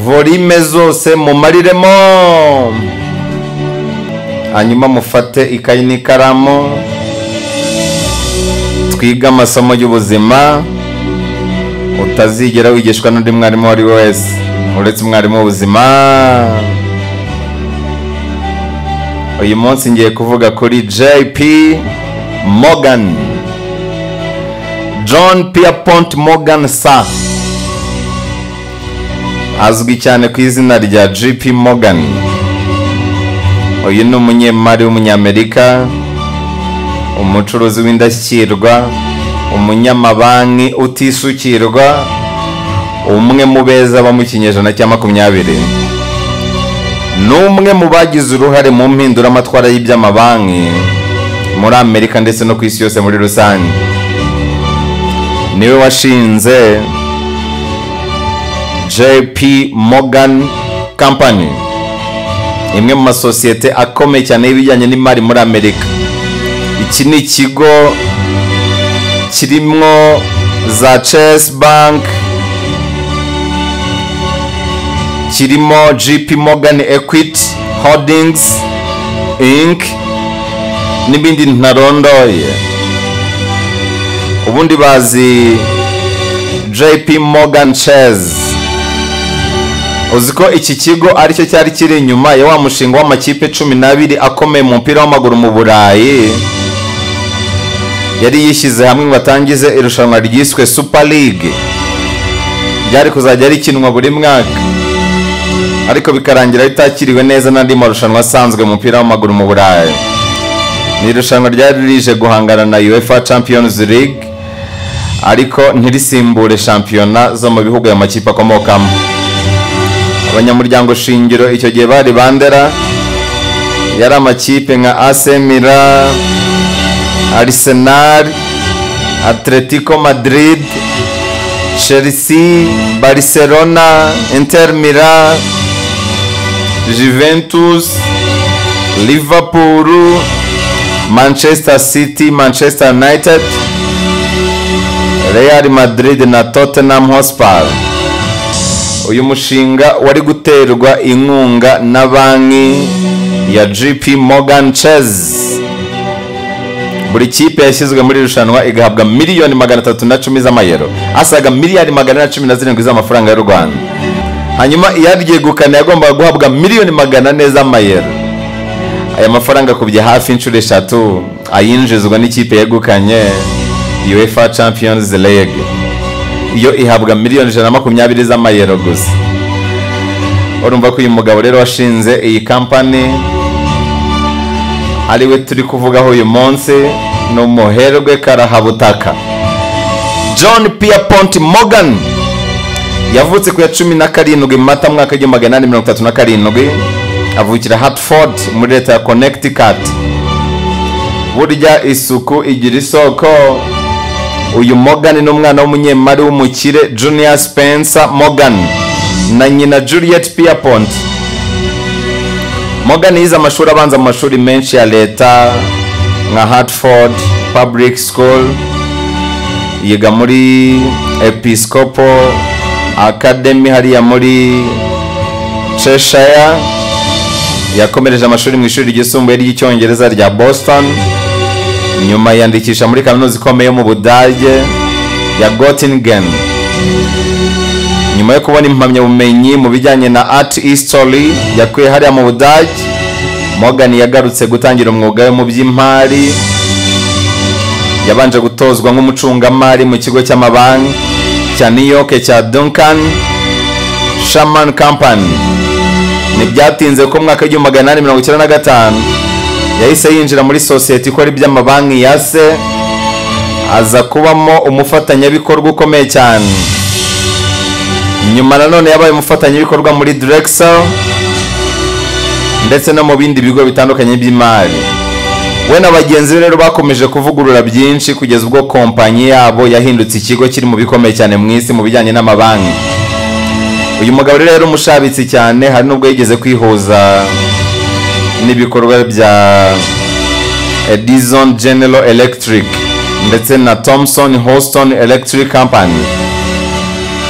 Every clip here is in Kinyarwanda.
volime zose mumariremo hanyuma mufate ikayi n'ikaramu twige amasomo y'ubuzima utazigera wigishwa n'undi mwarimu uwo ari we wese uretse umwarimu w'ubuzima uyu munsi ngiye kuvuga kuri jp morgan john pierpont morgan sa azwi cyane ku izina rya jp morgan uyu ni umunyemari w'umunyamerika umucuruzi w'indashyikirwa umunyamabanki utisukirwa umwe mu beza bo mu kinyejana cya makumyabiri ni umwe mu bagize uruhare mu mpinduramatwara y'iby'amabanki muri amerika ndetse no ku isi yose muri rusange niwe washinze jp morgan company imwe mu masosiyete akomeye cyane y'ibijyanye n'imari muri amerika iki ni ikigo kirimo za chess bank kirimo gp morgan equity holdings inc n'ibindi ntarondoye ubundi bazi jp morgan chess uzi ko iki kigo aricyo cyari kiri inyuma ya wa mushinga w'amakipe cumi n'abiri akomeye mu mupira w'amaguru mu burayi yari yishyize hamwe ngo atangize irushanwa ryiswe super league ryari kuzajya rikinwa buri mwaka ariko bikarangira ritakiriwe neza n'andi marushanwa asanzwe umupira w'amaguru mu burayi ni irushanwa ryari rije guhangana na uefa champions league ariko ntirisimbure shampiyona zo mu bihugu ayo makipe akomokamo abanyamuryango shingiro icyo gihe bari bandera yari amakipe nka asemira Arsenal, Atletico Madrid, Chelsea, Barcelona, Inter Milan, Juventus, Liverpool, Manchester City, Manchester United, Real Madrid na Tottenham Hotspur. Uyu mushinga wari guterwa inkunga na banki ya JP Morgan Chase. buri kipe yashyizwe muri irushanwa igahabwa miliyoni magana atatu na cumi z'amayero asaga miliyari magana na cumi na zirindwi z'amafaranga y'u rwanda hanyuma iyaryegukana yagombaga guhabwa miliyoni magana ane z'amayero aya mafaranga akubye hafi inshuro eshatu ayinjizwa n'ikipe yegukanye uefa champions league iyo ihabwa miliyoni ijana na makumyabiri z'amayero gusa urumva ko uyu mugabo rero washinze iyi kampani ariwe turi kuvugaho uyu munsi ni umuherwe karahabutaka john pierpont morgan yavutse ku ya cumi na karindwi mata mwaka w'igihumbi magana inani mirongo itatu na karindwi avukira hartford muri leta ya connecticut burya isuku igira isoko uyu morgan ni umwana w'umunyemari w'umukire junior spencer morgan na nyina juliet pierpont morgan yize amashuri abanza mu mashuri menshi ya leta nka hartford public school yiga muri episcopo academy hariya muri cheshire yakomereje amashuri mu ishuri ryisumbuye ry'icyongereza rya boston nyuma yandikisha muri kaminuza ikomeye yo mu budage ya gottingen nyuma yo kubona impamyabumenyi mu bijyanye na art history yakuye hariya mu budage morgan yagarutse gutangira umwuga we mu by'imari yabanje gutozwa nk'umucungamari mu kigo cy'amabanki cya new york cya duncan shaman company ntibyatinze ko mwaka w'igihumbi magana inani mirongo icyenda na gatanu yahise yinjira muri sosiyete ikora iby'amabanki ya se aza kubamo umufatanyabikorwa ukomeye cyane nyuma nanone yabaye umufatanyabikorwa muri Drexel ndetse no mu bindi bigo bitandukanye by'imari we na bagenzi be rero bakomeje kuvugurura byinshi kugeza ubwo kompanyi yabo yahindutse ikigo kiri mu bikomeye cyane mu isi mu bijyanye n'amabanki uyu mugabo rero yari umushabitsi cyane hari n'ubwo yigeze kwihuza n'ibikorwa bya edison general electric ndetse na thomson houston electric company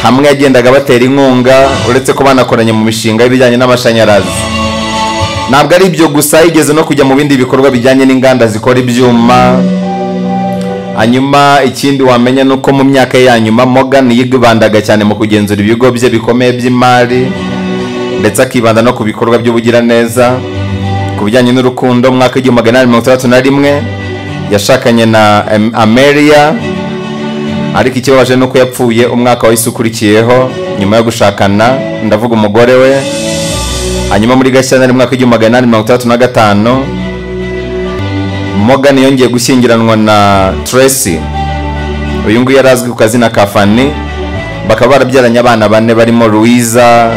hamwe yagendaga batera inkunga uretse ko banakoranye mu mishinga y'ibijyanye n'amashanyarazi ntabwo ari ibyo gusa yigeze no kujya mu bindi bikorwa bijyanye n'inganda zikora ibyuma hanyuma ikindi wamenya ni uko mu myaka ye ya nyuma Morgan yibandaga cyane mu kugenzura ibigo bye bikomeye by'imari ndetse akibanda no ku bikorwa by'ubugiraneza ku bijyanye n'urukundo mwaka w'igihumbi magana inani mirongo itandatu na rimwe yashakanye na Am- ameriya ariko ikibabaje ni uko yapfuye umwaka wahise ukurikiyeho nyuma yo gushakana ndavuga umugore we hanyuma muri gashyantare mwaka w'igihumbi magana inani mirongo itandatu na gatanu Morgan yongeye gushyingiranwa na Tracy uyu nguyu yari azwi ku kazina ka Fanny bakaba barabyaranye abana bane barimo Louisa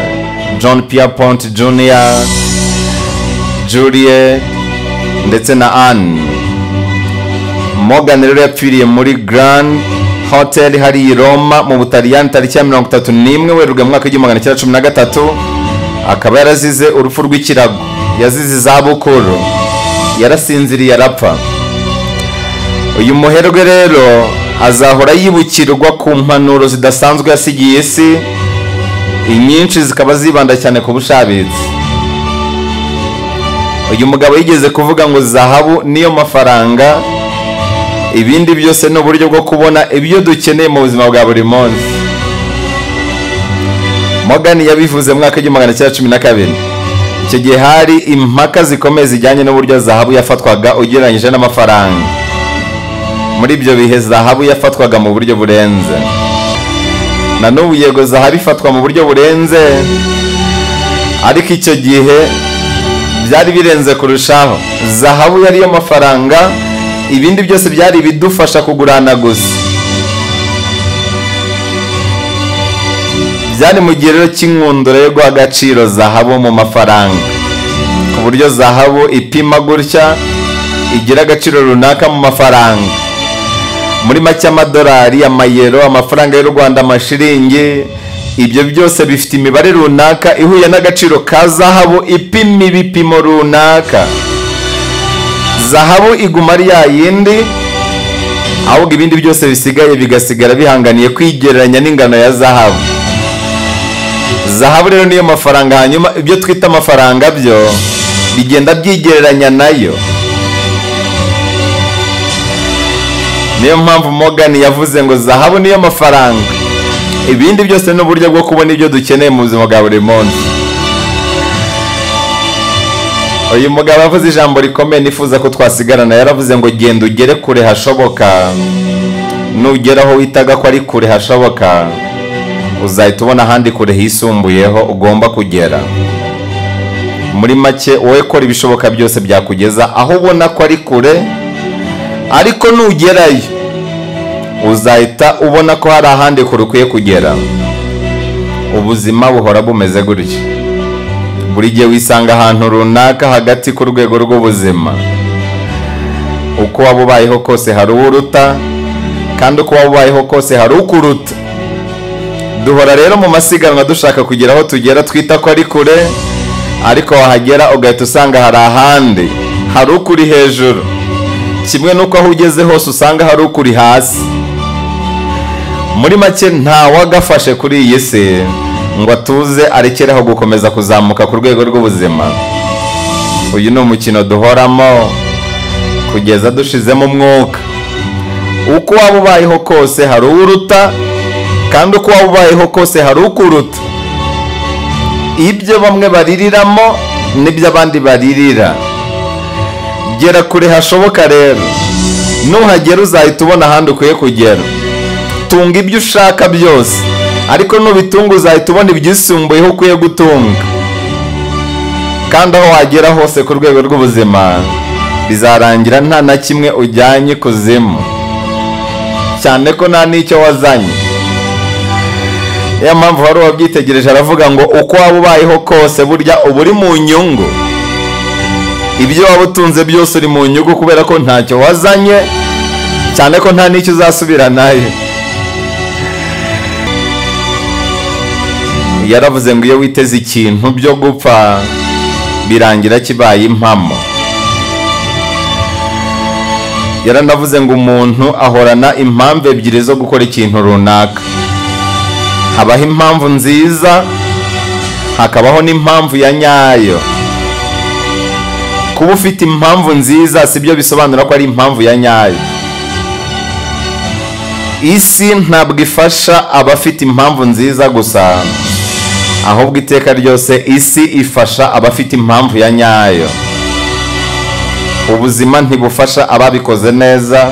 John Pierpont Jr Julie ndetse na Anne Morgan rero yapfiriye muri Grand Hotel hari i Roma mu Butaliyani tariki ya mirongo itatu n'imwe Werurwe mu mwaka w'igihumbi magana cyenda cumi na gatatu akaba yarazize urupfu rw'ikirago yazize izabukuru yarasinziriye arapfa uyu muherwe rero azahora yibukirwa ku mpanuro zidasanzwe yasigiye isi inyinshi zikaba zibanda cyane ku bushabitsi uyu mugabo yigeze kuvuga ngo zahabu niyo mafaranga ibindi byose ni uburyo bwo kubona ibyo dukeneye mu buzima bwa buri munsi Morgan yabivuze mu mwaka w'igihumbi magana cyenda cumi na kabiri icyo gihe hari impaka zikomeye zijyanye n'uburyo zahabu yafatwaga ugereranyije n'amafaranga muri ibyo bihe zahabu yafatwaga mu buryo burenze na n'ubu yego zahabu ifatwa mu buryo burenze ariko icyo gihe byari birenze kurushaho zahabu yari yo mafaranga ibindi byose byari ibidufasha kugurana gusa byari mu gihe rero cy'inkundura yo guha agaciro zahabu mu mafaranga ku buryo zahabu ipima gutya igira agaciro runaka mu mafaranga muri make amadolari amayero amafaranga y'u rwanda amashiringi ibyo byose bifite imibare runaka ihuye n'agaciro ka zahabu ipima ibipimo runaka zahabu iguma ari ya yindi ahubwo ibindi byose bisigaye bigasigara bihanganiye kwigereranya n'ingano ya zahabu zahabu rero niyo mafaranga hanyuma ibyo twita amafaranga byo bigenda byigereranya nayo niyo mpamvu Morgan yavuze ngo zahabu niyo mafaranga ibindi byose ni uburyo bwo kubona ibyo dukeneye mu buzima bwa buri munsi uyu mugabo avuze ijambo rikomeye nifuza ko twasigarana yaravuze ngo genda ugere kure hashoboka nugera aho witaga ko ari kure hashoboka uzahita ubona ahandi kure hisumbuyeho ugomba kugera muri make wowe kora ibishoboka byose byakugeza aho ubona ko ari kure ariko nugerayo uzahita ubona ko hari ahandi kure ukwiye kugera ubuzima buhora bumeze gutya buri gihe wisanga ahantu runaka hagati ku rwego rw'ubuzima uko waba ubayeho kose hari uwo uruta kandi uko waba ubayeho kose hari ukuruta duhora rero mu masiganwa dushaka kugera aho tugera twita ko ari kure ariko wahagera ugahita usanga hari ahandi hari ukuri hejuru kimwe n'uko aho ugeze hose usanga hari ukuri hasi muri make ntawagafashe kuri iyi si ngo atuze arekeraho gukomeza kuzamuka ku rwego rw'ubuzima uyu ni umukino duhoramo kugeza dushizemo umwuka uko waba ubayeho kose hari uwo uruta kandi uko waba ubayeho kose hari ukuruta ibyo bamwe baririramo n'ibyo abandi baririra gera kure hashoboka rero nuhagera uzahita ubona ahandi ukwiye kugera tunga ibyo ushaka byose ariko nubitunga uzahita ubona ibyisumbuyeho ukwiye gutunga kandi aho wagera hose ku rwego rw'ubuzima bizarangira nta na kimwe ujyanye ikuzimu cyane ko nta n'icyo wazanye ya mpamvu wari wabyitegereje aravuga ngo uko waba ubayeho kose burya uba uri mu nyungu ibyo waba utunze byose uri mu nyungu kubera ko ntacyo wazanye cyane ko nta n'icyo uzasubira nayo yaravuze ngo iyo witeze ikintu byo gupfa birangira kibaye impamo yaranavuze ngo umuntu ahorana impamvu ebyiri zo gukora ikintu runaka habaho impamvu nziza hakabaho n'impamvu ya nyayo kuba ufite impamvu nziza si byo bisobanura ko ari impamvu ya nyayo isi ntabwo ifasha abafite impamvu nziza gusa ahubwo iteka ryose isi ifasha abafite impamvu ya nyayo ubuzima ntibufasha ababikoze neza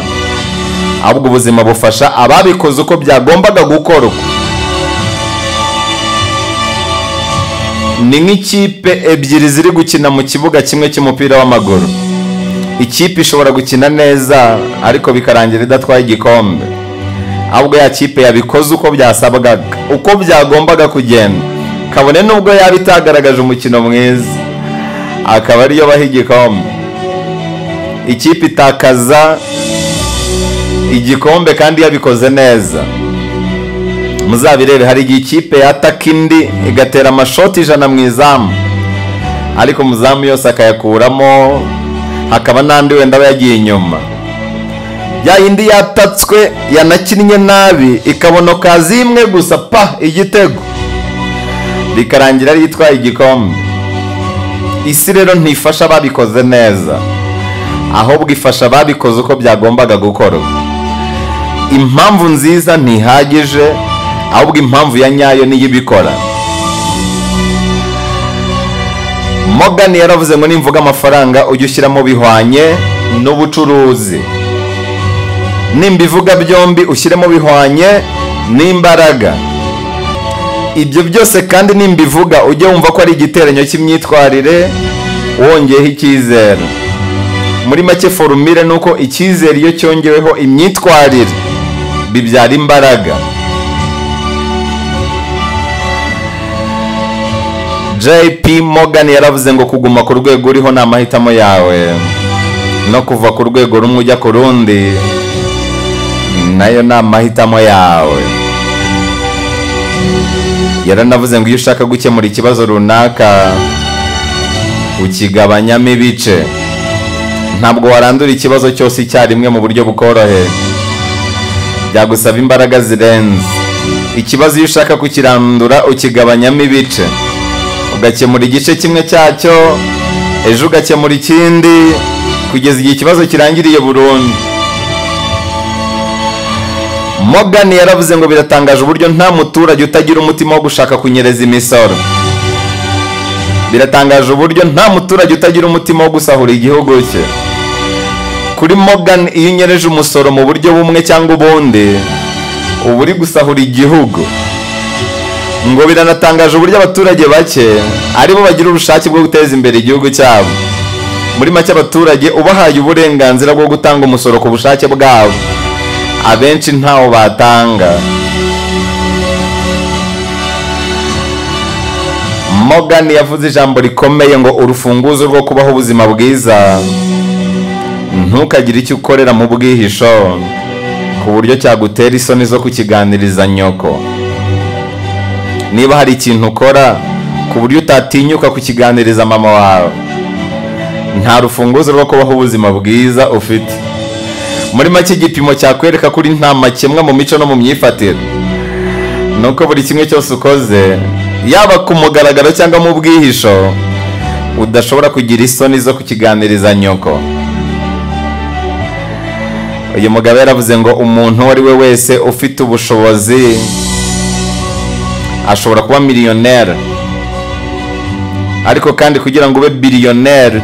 ahubwo ubuzima bufasha ababikoze uko byagombaga gukorwa ni nk'ikipe ebyiri ziri gukina mu kibuga kimwe cy'umupira w'amaguru ikipe ishobora gukina neza ariko bikarangira idatwaye igikombe ahubwo ya kipe yabikoze uko byasabwaga uko byagombaga kugenda kabone n'ubwo yaba itagaragaje umukino mwiza akaba ariyo baha igikombe ikipe itakaza igikombe kandi yabikoze neza muzabirebe hari igihe ikipe yataka indi igatera amashoti ijana mu izamu ariko umuzamu yose akayakuramo hakaba n'andi wenda aba yagiye inyuma ya yindi yatatswe yanakinnye nabi ikabonoka zimwe gusa pa igitego bikarangira ari itwaye igikombe isi rero ntifasha ababikoze neza ahubwo ifasha ababikoze uko byagombaga gukorwa impamvu nziza ntihagije ahubwo impamvu ya nyayo niyo ibikora Morgan yaravuze ngo nimvuga amafaranga ujye ushyiramo bihwanye n'ubucuruzi nimba ivuga byombi ushyiremo bihwanye n'imbaraga ibyo byose kandi nimba ivuga ujye wumva ko ari igiteranyo cy'imyitwarire wongeyeho icyizere muri make forumire ni uko icyizere iyo cyongeweho imyitwarire bibyara imbaraga jp Morgan yaravuze ngo kuguma ku rwego uriho ni amahitamo yawe no kuva ku rwego rumwe ujya ku rundi nayo ni amahitamo yawe yaranavuze ngo iyo ushaka gukemura ikibazo runaka ukigabanyamo ibice ntabwo warandura ikibazo cyose icyarimwe mu buryo bukoroheye byagusaba imbaraga zirenze ikibazo iyo ushaka kukirandura ukigabanyamo ibice ugakemura igice kimwe cyacyo ejo ugakemura ikindi kugeza igihe ikibazo kirangiriye burundu Morgan yaravuze ngo biratangaje uburyo nta muturage utagira umutima wo gushaka kunyereza imisoro biratangaje uburyo nta muturage utagira umutima wo gusahura igihugu cye kuri Morgan iyo unyereje umusoro mu buryo bumwe cyangwa ubundi uba uri gusahura igihugu ngo biranatangaje uburyo abaturage bake aribo bagira ubushake bwo guteza imbere igihugu cyabo muri make abaturage ubahaye uburenganzira bwo gutanga umusoro ku bushake bwabo abenshi ntawo batanga Morgan yavuze ijambo rikomeye ngo urufunguzo rwo kubaho ubuzima bwiza ntukagire icyo ukorera mu bwihisho ku buryo cyagutera isoni zo kukiganiriza nyoko niba hari ikintu ukora ku buryo utatinyuka kukiganiriza mama wawe nta rufunguzo rwo kubaho ubuzima bwiza ufite muri make igipimo cyakwereka kuri nta makemwa mu mico no mu myifatire ni uko buri kimwe cyose ukoze yaba ku mugaragaro cyangwa mu bwihisho udashobora kugira isoni zo kukiganiriza nyoko uyu mugabo yaravuze ngo umuntu uwo ari we wese ufite ubushobozi ashobora kuba miliyoneri ariko kandi kugira ngo ube biliyoneri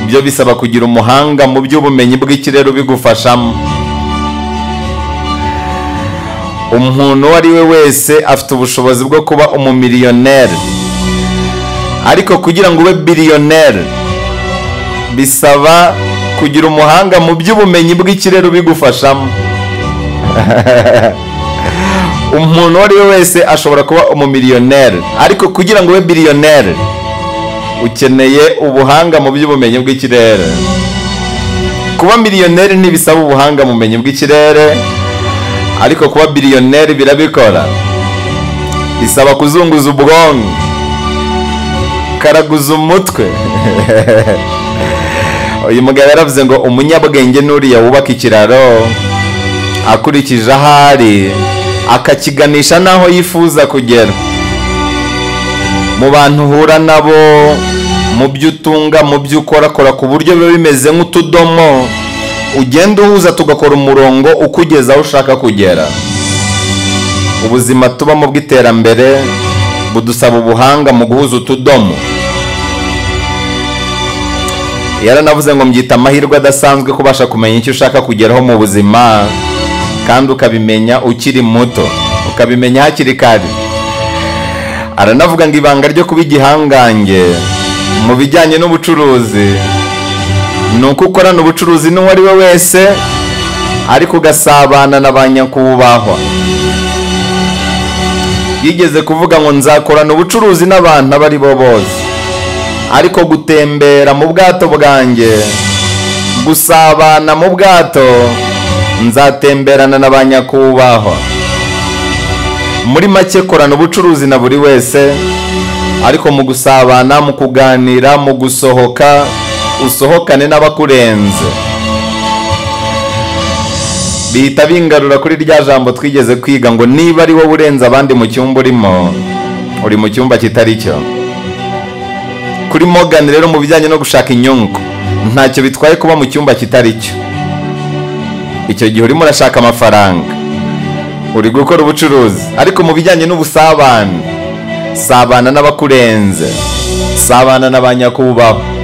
byo bisaba kugira umuhanga mu by'ubumenyi bw'ikirere ubigufashamo umuntu uwo ari we wese afite ubushobozi bwo kuba umumiliyoneri ariko kugira ngo ube biliyoneri bisaba kugira umuhanga mu by'ubumenyi bw'ikirere ubigufashamo umuntu uwo ari we wese ashobora kuba umumiliyoneri ariko kugira ngo ube biliyoneri ukeneye ubuhanga mu by'ubumenyi bw'ikirere kuba miliyoneri ntibisaba ubuhanga mu bumenyi bw'ikirere ariko kuba biliyoneri birabikora bisaba kuzunguza ubwonko karaguza umutwe uyu mugabo yaravuze ngo umunyabwenge n'uriya wubaka ikiraro akurikije ahari akakiganisha n'aho yifuza kugera mu bantu uhura nabo mu byo utunga mu byo ukorakora ku buryo biba bimeze nk'utudomo ugenda uhuza tugakora umurongo ukugeza aho ushaka kugera ubuzima tubamo bw'iterambere budusaba ubuhanga mu guhuza utudomo yaranavuze ngo mbyita amahirwe adasanzwe kubasha kumenya icyo ushaka kugeraho mu buzima kandi ukabimenya ukiri muto ukabimenya hakiri kare aranavuga ngo ibanga ryo kuba igihangange mu bijyanye n'ubucuruzi ni uko ukorana ubucuruzi n'uwo ari we wese ariko ugasabana na ba nyakubahwa yigeze kuvuga ngo nzakorana ubucuruzi n'abantu abo ari bo bose ariko gutembera mu bwato bwanjye gusabana mu bwato nzatemberana na ba nyakubahwa muri make korana ubucuruzi na buri wese ariko mu gusabana mu kuganira mu gusohoka usohokane n'abakurenze bihita bingarura kuri rya jambo twigeze kwiga ngo niba ari wowe urenze abandi mu cyumba urimo uri mu cyumba kitari cyo kuri Morgan rero mu bijyanye no gushaka inyungu ntacyo bitwaye kuba mu cyumba kitari cyo icyo gihe urimo urashaka amafaranga uri gukora ubucuruzi ariko mu bijyanye n'ubusabane sabana n'abakurenze sabana na ba nyakubahwa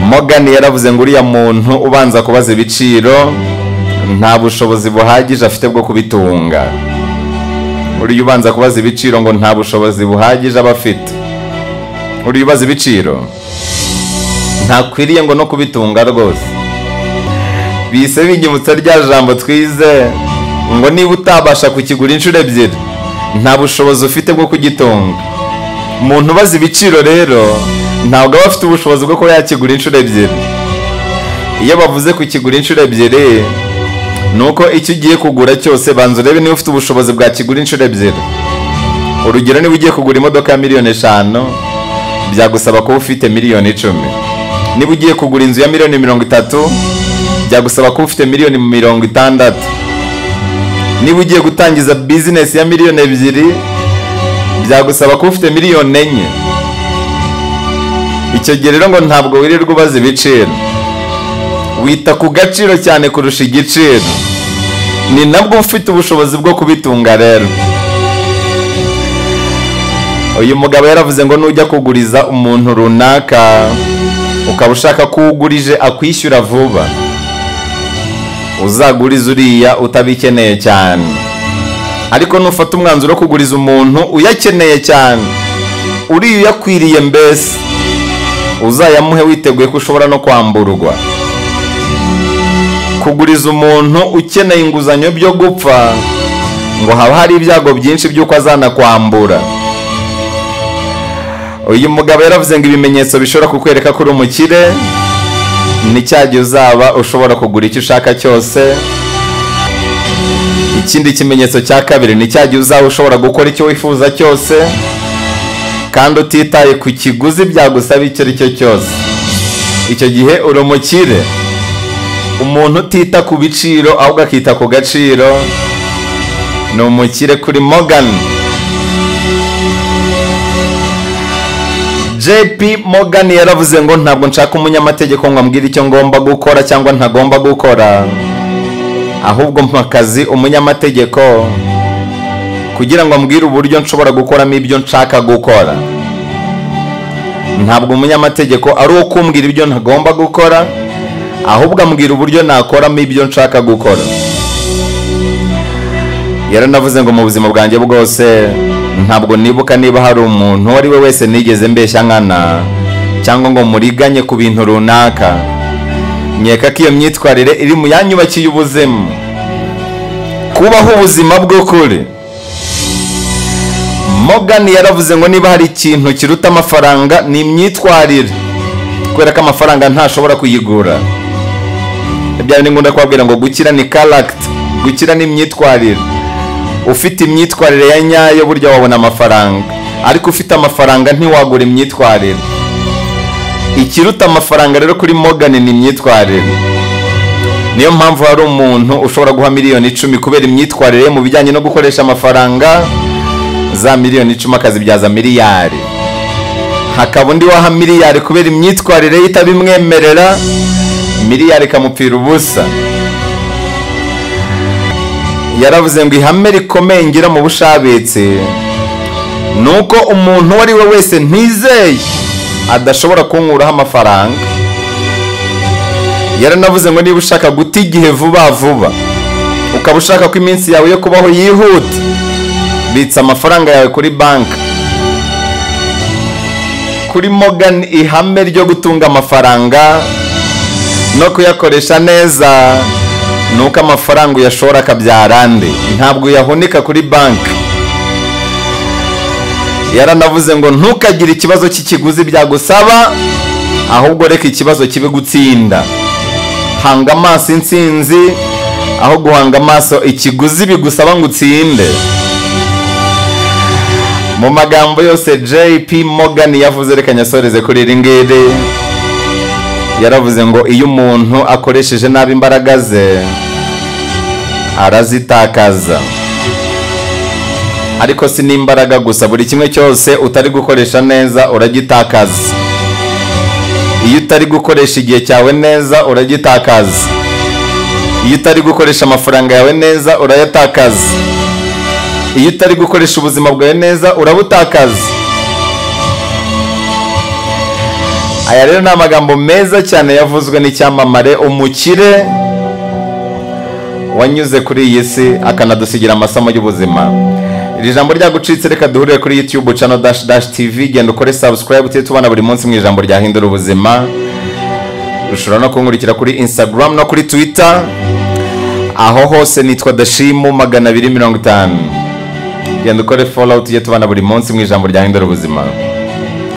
Morgan yaravuze ngo uriya muntu ubanza kubaza ibiciro nta bushobozi buhagije afite bwo kubitunga uriya ubanza kubaza ibiciro ngo nta bushobozi buhagije aba afite uriya ubaza ibiciro ntakwiriye ngo no kubitunga rwose bise bigimutsa rya jambo twize ngo niba utabasha kukigura inshuro ebyiri nta bushobozi ufite bwo kugitunga umuntu ubaza ibiciro rero ntabwo aba afite ubushobozi bwo kuba yakigura inshuro ebyiri iyo bavuze kukigura inshuro ebyiri ni uko icyo ugiye kugura cyose banza urebe niba ufite ubushobozi bwakigura inshuro ebyiri urugero niba ugiye kugura imodoka ya miliyoni eshanu byagusaba kuba ufite miliyoni icumi niba ugiye kugura inzu ya miliyoni mirongo itatu byagusaba kuba ufite miliyoni mirongo itandatu niba ugiye gutangiza bizinesi ya miliyoni ebyiri byagusaba kuba ufite miliyoni enye icyo gihe rero ngo ntabwo wirirwa ubaza ibiciro wita ku gaciro cyane kurusha igiciro ni nabwo ufite ubushobozi bwo kubitunga rero uyu mugabo yaravuze ngo nujya kuguriza umuntu runaka ukaba ushaka ko ugurije akwishyura vuba uzaguriza uriya utabikeneye cyane ariko nufata umwanzuro wo kuguriza umuntu uyakeneye cyane uriya uyakwiriye mbese uzayamuhe witeguye ko ushobora no kwamburwa kuguriza umuntu ukeneye inguzanyo byo gupfa ngo haba hari ibyago byinshi by'uko azanakwambura uyu mugabo yaravuze ngo ibimenyetso bishobora kukwereka ko uri umukire ni cya gihe uzaba ushobora kugura icyo ushaka cyose ikindi kimenyetso cya kabiri ni cya gihe uzaba ushobora gukora icyo wifuza cyose kandi utitaye ku kiguzi byagusaba icyo ari cyo cyose icyo gihe uri umukire umuntu utita ku biciro ahubwo akita ku gaciro ni umukire kuri mogani jp Morgan yaravuze ngo ntabwo nshaka umunyamategeko ngo ambwire icyo ngomba gukora cyangwa ntagomba gukora ahubwo mpakazi umunyamategeko kugira ngo ambwire uburyo nshobora gukoramo ibyo nshaka gukora ntabwo umunyamategeko ari uwo kumbwira ibyo ntagomba gukora ahubwo ambwira uburyo nakoramo ibyo nshaka gukora yaranavuze ngo mu buzima bwanjye bwose ntabwo nibuka niba hari umuntu uwo ari we wese nigeze mbeshya nkana cyangwa ngo muriganye ku bintu runaka nkeka ko iyo myitwarire iri mu yanyubakiye ubuzima kubaho ubuzima bw'ukuri Morgan yaravuze ngo niba hari ikintu kiruta amafaranga ni imyitwarire kubera ko amafaranga ntashobora kuyigura byaba ni ngombwa kubabwira ngo gukira ni karagita gukira ni imyitwarire ufite imyitwarire ya nyayo burya wabona amafaranga ariko ufite amafaranga ntiwagura imyitwarire ikiruta amafaranga rero kuri Morgan ni imyitwarire niyo mpamvu hari umuntu ushobora guha miliyoni icumi kubera imyitwarire ye mu bijyanye no gukoresha amafaranga za miliyoni icumi akazibyaza miliyari hakaba undi waha miliyari kubera imyitwarire ye itabimwemerera miliyari ikamupfira ubusa yaravuze ngo ihame rikomeye ngira mu bushabitsi ni uko umuntu uwo ari we wese ntizeye adashobora kunkuraho amafaranga yaranavuze ngo niba ushaka guta igihe vuba vuba ukaba ushaka ko iminsi yawe yo kubaho yihuta bitsa amafaranga yawe kuri banki kuri mogani ihame ryo gutunga amafaranga no kuyakoresha neza ni uko amafaranga uyashora akabyara andi ntabwo uyahunika kuri banki yaranavuze ngo ntukagire ikibazo cy'ikiguzi byagusaba ahubwo reka ikibazo kibe gutsinda hanga amaso insinzi aho guhanga amaso ikiguzi bigusaba ngo utsinde mu magambo yose jp Morgan yavuze reka nyasoreze kuri iri ngiri yaravuze ngo iyo umuntu akoresheje nabi imbaraga ze arazitakaza ariko si n'imbaraga gusa buri kimwe cyose utari gukoresha neza uragitakaza iyo utari gukoresha igihe cyawe neza uragitakaza iyo utari gukoresha amafaranga yawe neza urayatakaza iyo utari gukoresha ubuzima bwawe neza urabutakaza aya rero ni amagambo meza cyane yavuzwe n'icyamamare umukire wanyuze kuri iyi si akanadusigira amasomo y'ubuzima iri jambo ryagucitse reka duhurire kuri youtube cano dash dash tv genda ukore subscribe tujye tubona buri munsi mu ijambo ryahindura ubuzima ushobora no kunkurikira kuri instagram no kuri twitter aho hose nitwa dashimu magana abiri mirongo itanu genda ukore follow tujye tubona buri munsi mu ijambo ryahindura ubuzima